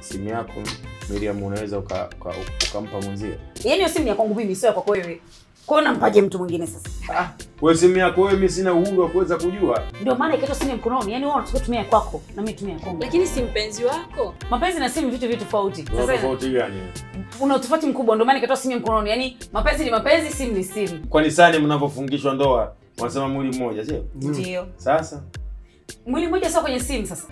simu yako Miriam unaweza uka, uka, ukampa mwenzio? Yaani hiyo simu ni ya kwangu mimi, sio ya kwako wewe. Kwa hiyo nampaje mtu mwingine sasa? Ah, wewe simu yako wewe, mimi sina uhuru wa kuweza kujua. Ndio maana ikaitwa simu ya mkononi. Yaani wewe unataka kutumia ya kwako na mimi tumia ya kwangu. lakini si mpenzi wako Mapenzi na simu vitu vitu tofauti. Kuna Sasa tofauti gani? una utofauti mkubwa, ndio maana ikaitwa simu ya mkononi. Yaani mapenzi ni mapenzi, simu ni simu. Kwani sani mnavyofungishwa ndoa wanasema mwili mmoja, sio? Ndio. Sasa Mwili mmoja sio kwenye simu sasa.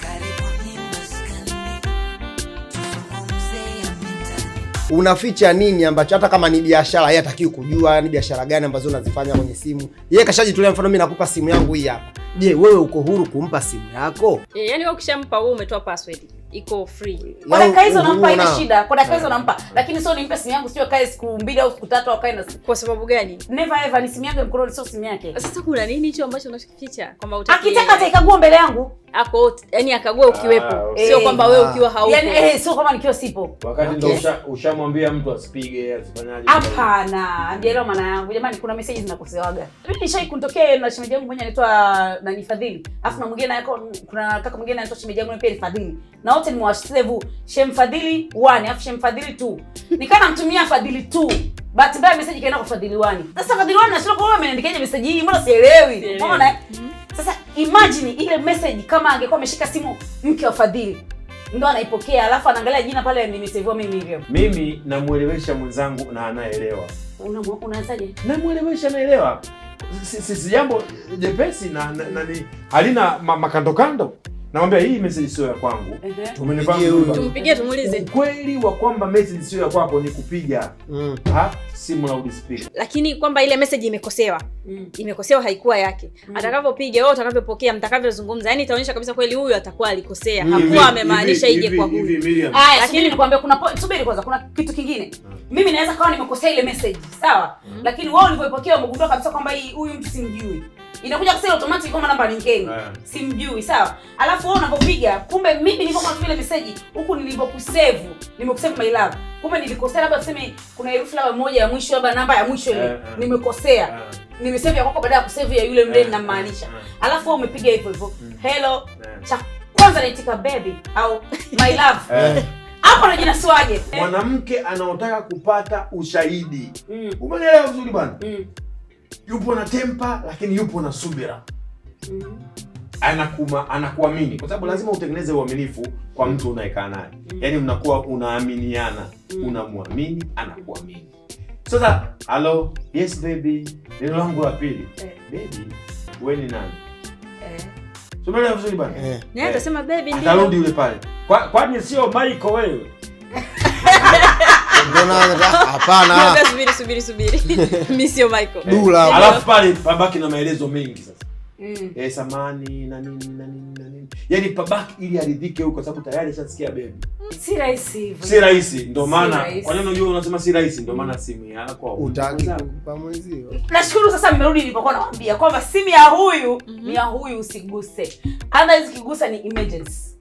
unaficha nini ambacho hata kama ni biashara yeye hatakiwi kujua ni biashara gani ambazo unazifanya kwenye simu yeye kashajitolea mfano mimi nakupa simu yangu hii hapa je wewe uko huru kumpa simu yako Eh, yaani wewe ukishampa wewe umetoa password iko free Kwa Ya dakika hizo uhuru nampa ina unao. shida. Kwa dakika hizo nampa. Lakini sio nimpe simu yangu sio kae siku mbili au siku tatu au kae na simu. kwa sababu gani Never ever ni simu yangu ya mkononi sio simu yake. sasa kuna nini hicho ambacho unakificha kwamba utaki Akitaka ataikagua mbele yangu. ako yani akague ukiwepo Ah, okay. sio kwamba wewe Ah. ukiwa haupo Yaani eh sio kama nikiwa sipo. wakati ndo Okay. usha- ushamwambia mtu asipige asifanyaje. Hapana, hamjaelewa maana yangu. Jamani kuna message zinakosewaga. Mimi nishai kunitokea na shemeji yangu mmoja anaitwa nani Fadhili. Alafu na mwingine yako kuna kaka mwingine anaitwa shemeji yangu pia ni Fadhili. Na wote nimewasave Shem Fadhili 1 alafu Shem Fadhili 2. Nikaa namtumia Fadhili 2. Bahati mbaya message ikaenda kwa Fadhili 1. Sasa Fadhili 1 nashindwa kwa wewe ameniandikiaje message hii? Mbona sielewi? Sielewi. Unaona? eh? Sasa imagine ile message kama angekuwa ameshika simu mke wa Fadhili. Ndo anaipokea alafu anaangalia jina pale nimesaviwa mimi Miriam. Mimi namuelewesha mwenzangu na anaelewa. Una unaanzaje? Namuelewesha anaelewa. Si, si, si jambo jepesi na, na, na ni halina ma, makandokando. Namwambia hii message sio ya kwangu. Ehe. Umenifahamu Pigie huyu. vizuri. tumpigie tumuulize Ukweli wa kwamba message sio ya kwako ni kupiga mm. ha simu loud speaker. lakini kwamba ile message imekosewa Mm. imekosewa haikuwa yake atakavyopiga wewe utakavyopokea mtakavyozungumza yani itaonyesha kabisa kweli huyu atakuwa alikosea hakuwa amemaanisha ije kwa huyu Miriam. Aya, Lakini- lakini nikwambia kuna po- subiri kwanza kuna kitu kingine. Mimi naweza kawa nimekosea ile message, sawa? Lakini wao ulivyoipokea umegundua kabisa kwamba hii huyu mtu simjui. Inakuja kusema automatic kwamba namba ni ngeni. Yeah. Simjui, sawa? Alafu wewe unapopiga, kumbe mimi nilipokuwa natumia ile message huku nilivyokusave, nimekusave my love. Kumbe nilikosea labda tuseme kuna herufi labda moja ya mwisho labda namba ya mwisho ile. Yeah, yeah. Nimekosea. Yeah. Nimesave ya kwako baada ya kusave ya yule mdeni Yeah, namaanisha. yeah, Alafu wewe umepiga hivyo hivyo. Hello. Yeah. Cha kwanza naitika baby au my love. Eh, hapo najinasuaje mwanamke anaotaka kupata ushahidi. Mm, Umeelewa vizuri bwana? mm, Yupo na tempa lakini yupo na subira. mm. anakuma anakuamini kwa sababu lazima utengeneze uaminifu kwa mtu unayekaa naye yaani mnakuwa unaaminiana unamwamini anakuamini sasa halo yes baby neno langu la pili Eh. baby we ni nani Eh. sumeelewa vizuri bana Eh. naye atasema baby atarudi ndio yule pale Kwa- kwani sio Michael wewe Mbona hapana Mwambie subiri subiri subiri mi sio michael dula alafu pale pabaki na maelezo mengi sasa Mm. eh, samani na nini na nini na nini yaani pabaki ili aridhike huko kwa sababu tayari ashasikia baby si rahisi hivyo si rahisi ndo Si maana rahisi. kwa nini unajua unasema si rahisi ndo maana simu yako utaki kumpa mwenzio nashukuru sasa mmerudi nilipokuwa nawambia kwamba simu ya huyu ni ya huyu usiguse otherwise ukigusa ni emergency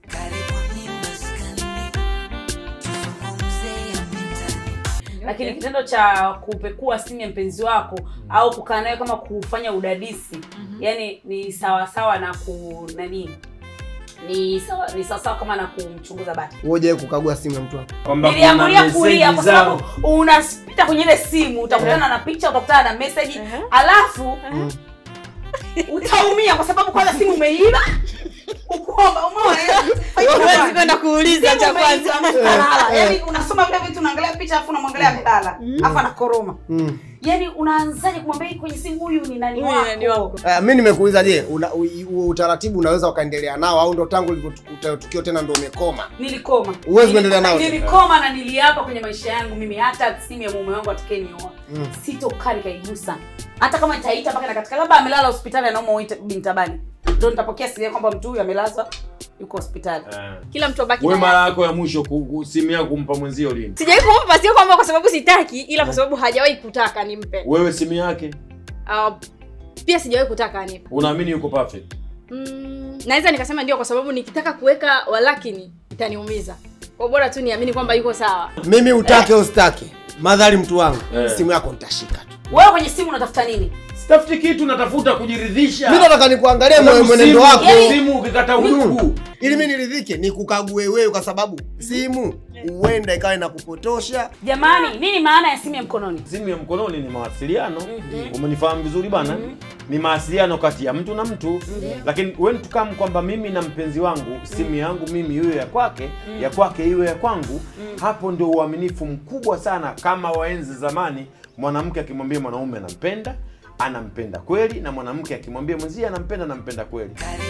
lakini kitendo cha kupekua simu ya mpenzi wako au kukaa nayo kama kufanya udadisi yani ni sawasawa na ku nani ni sawa ni sawasawa kama na kumchunguza bati uoje kukagua simu ya mtu wako kwamba niliambulia kuna kulia meseji kwa zao sababu unapita kwenye ile simu utakutana na picha utakutana na message Ehe. alafu utaumia kwa sababu kwanza simu umeiba ukuomba umeona huwezi kwenda kuuliza Simu cha umeiba, kwanza amelala. Yaani unasoma vile vitu unaangalia picha alafu unamwangalia amelala alafu anakoroma mm. yaani unaanzaje kumwambia hii kwenye simu huyu ni nani Huyu ni nani wako wako? Uh, mi nimekuuliza je una- u- u- utaratibu unaweza ukaendelea nao au ndo tangu ulivyotukuta tukio tena ndo umekoma nilikoma Huwezi kuendelea nao. nilikoma na niliapa kwenye maisha yangu mimi hata simu ya mume wangu atakayenioa Mm. sitokaa nikaigusa hata kama itaita mpaka na katika labda amelala hospitali anauma uite bintabani ndo nitapokea simu kwamba mtu huyu amelazwa yuko hospitali Eh. kila mtu abaki we na mara yako ya mwisho ku- ku- simu yako kumpa mwenzio lini sijawai kumpa sio kwamba kwa sababu sitaki ila kwa sababu hajawahi kutaka nimpe wewe simu yake uh, pia sijawahi kutaka anipe unaamini yuko perfect mm, naweza nikasema ndio kwa sababu nikitaka kuweka walakini itaniumiza kwa bora tu niamini kwamba yuko sawa mimi utake usitake madhari mtu wangu Eh. simu yako nitashika tu wewe kwenye simu unatafuta nini sitafuti kitu natafuta kujiridhisha Mimi nataka nikuangalie Kwa sababu mwenendo simu- wako. simu ukikata udugu Ili mimi niridhike, nikukague wewe kwa sababu simu huenda ikawa inakupotosha. jamani nini maana ya simu ya mkononi simu ya mkononi ni mawasiliano umenifahamu vizuri bana ni mawasiliano kati ya mtu na mtu lakini when to come kwamba mimi na mpenzi wangu simu yangu mimi iwe ya kwake ya kwake iwe ya kwangu hapo ndio uaminifu mkubwa sana kama waenzi zamani mwanamke akimwambia mwanaume anampenda anampenda kweli na mwanamke akimwambia mwenzie anampenda anampenda kweli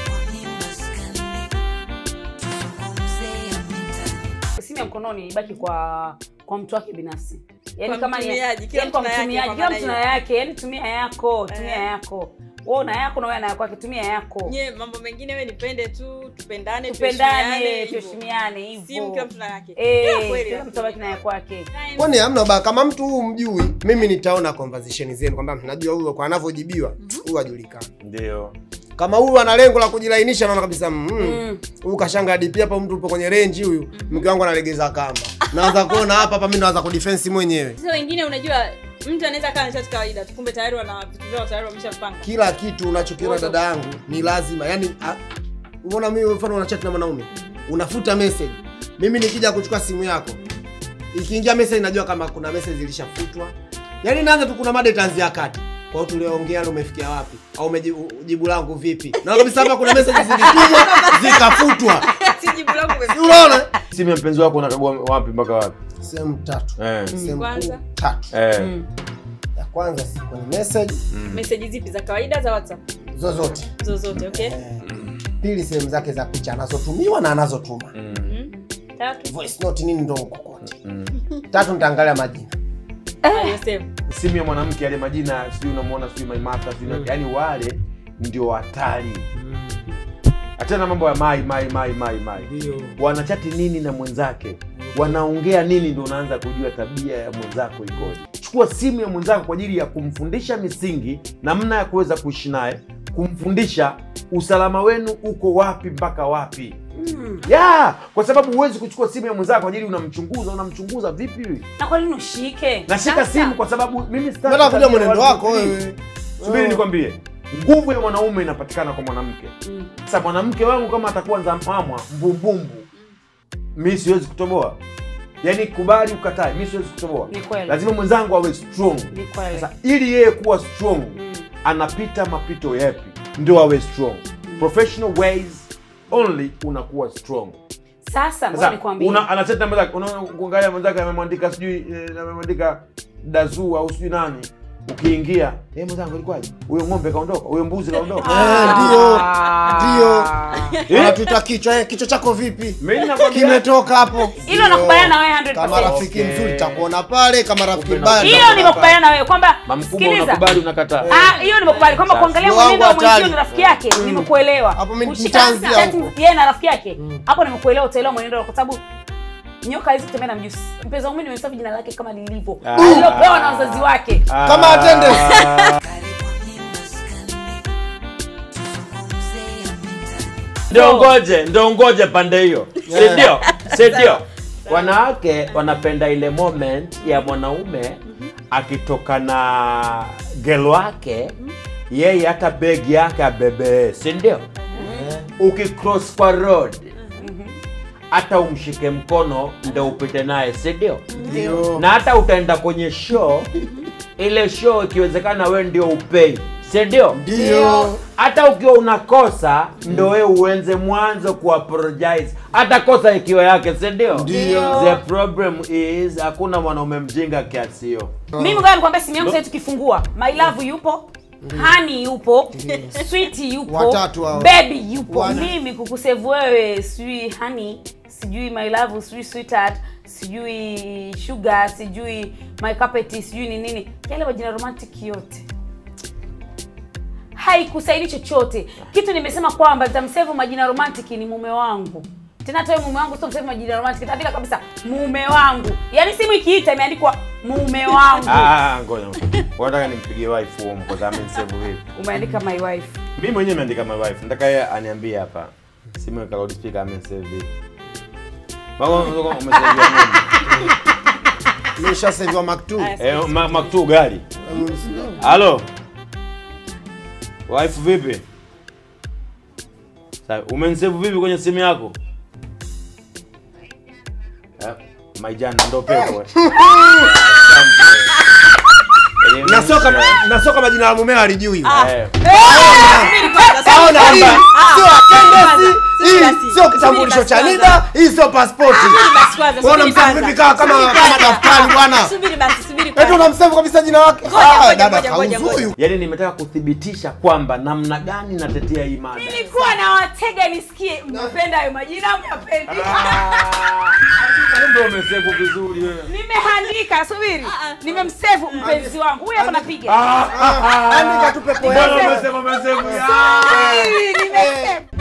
simu ya mkononi ibaki kwa kwa mtu wake binafsi yani Kwa kama ni- mtumiaji, kila yani kwa mtu na yake, mtumiaji kwa kila maana mtu na hiyo. yake yani tumia yako tumia Eh. yako wewe una yako na wewe na yako yake tumia yako nye mambo mengine we nipende tu tupendane tupendane tuheshimiane, tuheshimiane hivyo. hivyo simu kila mtu na yake Eh, Yeah, kweli, kila mtu abaki na ya kwake Kwani hamna ba kama mtu huu mjui, mimi nitaona conversation zenu kwamba najua huyo kwa anavyojibiwa huyu hajulikani. ndio Kama huyu ana lengo la kujilainisha, naona kabisa mm, Mm. huyu kashanga hadithi hapa, mtu upo kwenye range huyu, mke wangu analegeza kamba. Naanza kuona hapa hapa, mimi naanza kudefense mwenyewe. sasa wengine unajua mtu anaweza kaa nishati kawaida tu kumbe tayari wana vitu vyao tayari wameshapanga Kila kitu unachokiona dada yangu ni lazima, yani a- umeona mimi mfano una chat na mwanaume, unafuta message. Mimi nikija kuchukua simu yako, ikiingia message najua kama kuna message ilishafutwa. Yaani naanza tu kuna mada itaanzia kati. Kwa hiyo tulioongea leo umefikia wapi? Au umejibu jibu langu vipi? Na kabisa hapa kuna message zilitumwa zikafutwa. si jibu langu Si Unaona? simu ya mpenzi wako unakagua wapi mpaka wapi Sehemu tatu. eh. Sehemu Kwanza. kuu tatu. Eh. Mm. Ya kwanza si kwenye message meseji zipi za kawaida za whatsapp zozote. zozote okay Eh, Pili sehemu zake za picha anazotumiwa na anazotuma. Mm. Mm. tatu Voice note nini ndo kokote. Mm. Tatu nitaangalia majina. aliyosema simu ya mwanamke yale majina sijui unamwona sijui maimata sijui mm. yani wale ndio hatari achana mambo ya mai mai mai mai mai Ndio. wanachati nini na mwenzake wanaongea nini ndio unaanza kujua tabia ya mwenzako ikoje chukua simu ya mwenzako kwa ajili ya kumfundisha misingi namna ya kuweza kuishi naye kumfundisha usalama wenu uko wapi mpaka wapi Mm. ya kwa sababu huwezi kuchukua simu ya mwenzako kwa ajili unamchunguza unamchunguza vipi na kwa nini ushike nashika Sasa. simu kwa sababu mimi sitaki Nataka kujua tabia mwenendo watu wako kutii. wewe. subiri Oh. nikwambie nguvu ya mwanaume inapatikana kwa mwanamke Mm. sasa mwanamke wangu kama atakuwa nzamamwa mbumbumbu mi siwezi kutoboa yaani kubali ukatae mi siwezi kutoboa Ni kweli. lazima mwenzangu awe strong Ni kweli. sasa ili yeye kuwa strong Mm. anapita mapito yapi ndio awe strong professional ways only unakuwa strong sasa ngoja sasa nikwambie una anacheta mwenzake unaona kuangalia mwenzake amemwandika sijui eh, amemwandika dazu au sijui nani ukiingia eh mwenzangu ilikuwaje huyo ng'ombe kaondoka huyo mbuzi kaondoka Eh, ndio. Ah. Ndio. Anatuita kichwa, eh, kichwa chako vipi? mimi nakwambia Kimetoka hapo. hilo nakubaliana na wewe 100%. Kama rafiki Okay. mzuri takuona pale, kama rafiki Upendo. mbaya. hiyo nitakuona nimekubaliana na wewe kwamba mamkubwa sikiliza unakubali unakataa Ah, hiyo nimekubali kwamba Sasa. kuangalia Wangu mwenendo wa hatari. mwenzio ni rafiki yake nimekuelewa Hapo mimi Kushika nitaanzia chati huko. yeye na rafiki yake hapo nimekuelewa utaelewa mwenendo wako kwa sababu nyoka hizi kutembea na mjusi mpenzi wangu mimi nimemsafi jina lake kama lilivyo Ah. alilopewa na wazazi wake Ah. Kama attendance. ndio ngoje ndio ngoje pande hiyo sindio sindio wanawake wanapenda ile moment ya mwanaume akitoka na gelo wake yeye hata begi yake abebee sindio ukicross kwa road hata umshike mkono ndo upite naye sindio Ndio. na hata utaenda kwenye show ile show ikiwezekana we ndio upei sindio Ndio. hata ukiwa unakosa ndo wewe uenze mwanzo kuapologize hata kosa ikiwa yake sindio Ndio. the problem is hakuna mwanaume mjinga kiasi hiyo mimi ngoja nikwambia simu yangu sasa tukifungua my love yupo hani yupo sweet yupo Watatu hao. baby yupo Wana. mimi kukusevu wewe sijui hani sijui my love sijui sweetheart sijui sugar sijui my carpet sijui ni nini yale majina romantic yote haikusaidi chochote kitu nimesema kwamba nitamsevu majina romantic ni mume wangu tena hata wewe mume wangu sio msevu majina romantic nitaandika kabisa mume wangu yaani simu ikiita imeandikwa mume wangu Ah, ngoja unataka nimpigie wife huo kwa sababu amenisevu vipi umeandika my wife mimi mwenyewe nimeandika my wife nataka yeye aniambie hapa simu ya loud speaker amenisevu vipi Mama, umeseviwa nini? Nimeshaseviwa Mark II. Aya, Eh, ma- maktu gari halo Wife vipi? Sawa, umenisave vipi kwenye simu yako? Eh, Maijana ndo pepo. eh. Asante. nasoka nasoka majina ya mumeo alijui Eh, Subiri kwanza, Saona subiri hii kwanza. sio Ah, attendance, subiri hii basi. sio kitambulisho Subiri cha basi NIDA, kwanza. hii sio passport. Subiri basi kwanza, Wewe subiri unamsave kwanza. vipi kama kama Subiri kama kwanza. daftari bwana? Subiri basi, subiri Eti kwanza. unamsave kabisa jina lake. Ngoja, Ah, ngoja, dada ngoja, ngoja, kauzu ngoja. huyu. yaani nimetaka kuthibitisha kwamba namna gani natetea hii mada. nilikuwa na watega nisikie mnapenda hayo majina au mnapendi Kumbe umesevu vizuri wewe. nimeandika subiri nimemsevu mpenzi wangu huyu hapa napiga Andika tu pepo Bwana yako. umesema umesevu. Subiri, nimesevu